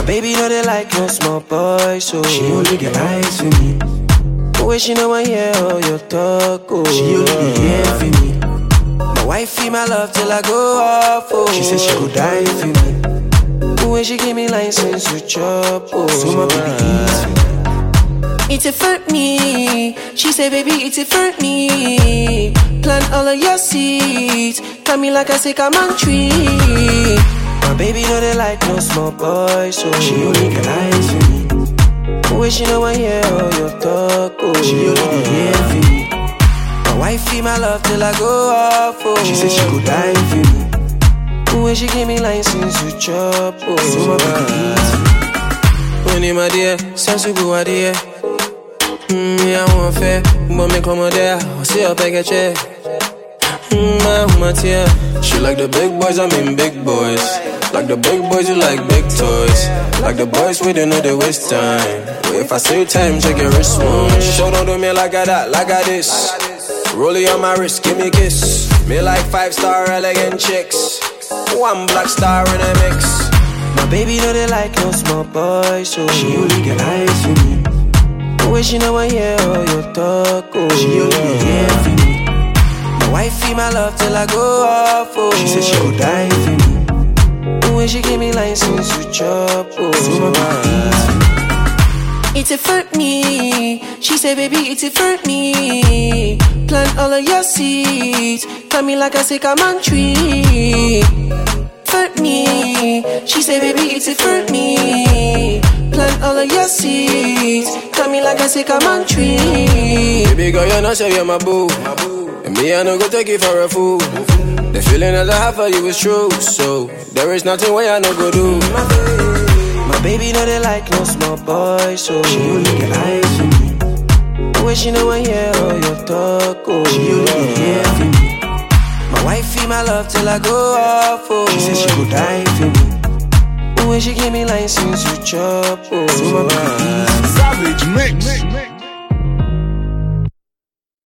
baby know they like no small boy, so She only get eyes for me. Wish she know I hear all your talk, oh. She only be here for me. My wifey, my love till I go off, oh. She said she go die for me. When she give me license to chop, oh. So my baby eats for me. It's it for me. She say, baby, it's it for me. Plant all of your seeds. Come me like I say, come on tree. My baby know they like no small boy, so She only get eyes for me. Wish you know I hear all your talk, oh. She only be here for me. My wifey, my love till I go off, oh. She said she go die for me. When she give me license to chop, oh. So my baby eats for me. When my dear, sense to go idea. Mm, yeah, I want fair, but me come there. See up, I get check. Mm, my woman tear. She like the big boys, I mean big boys. Like the big boys, you like big toys. Like the boys, we don't know they waste time. But if I say time, check your wrist one. Show don't do me like I that, like I this. Rollie on my wrist, give me a kiss. Me like five star elegant chicks. One black star in a mix. My baby know they like no small boy, so She only get eyes for me. Wish you know I hear all your talk, oh. She only be here for me. My wifey, my love till I go off, oh. She said she go die for me. When she give me license to chop, oh. So my baby eats for me. It's it for me. She say, baby, it's it for me. Plant all of your seeds. Come me like I say, come on tree. For me. She say, baby, it's it for me. Plant all of your seeds. Come me like I say, come on tree. Baby girl, you know say you're my boo. And me, I no go take you for a fool. The feeling that I have for you is true. So there is nothing way I no go do. My baby know they like no small boy, so She only get eyes for me. Wish you know I hear all your talk, oh. She only be here for me. My wifey, my love till I go off, oh. She said she go die for me. When she give me license to chop, oh. So my baby eats for me. Savage Mix.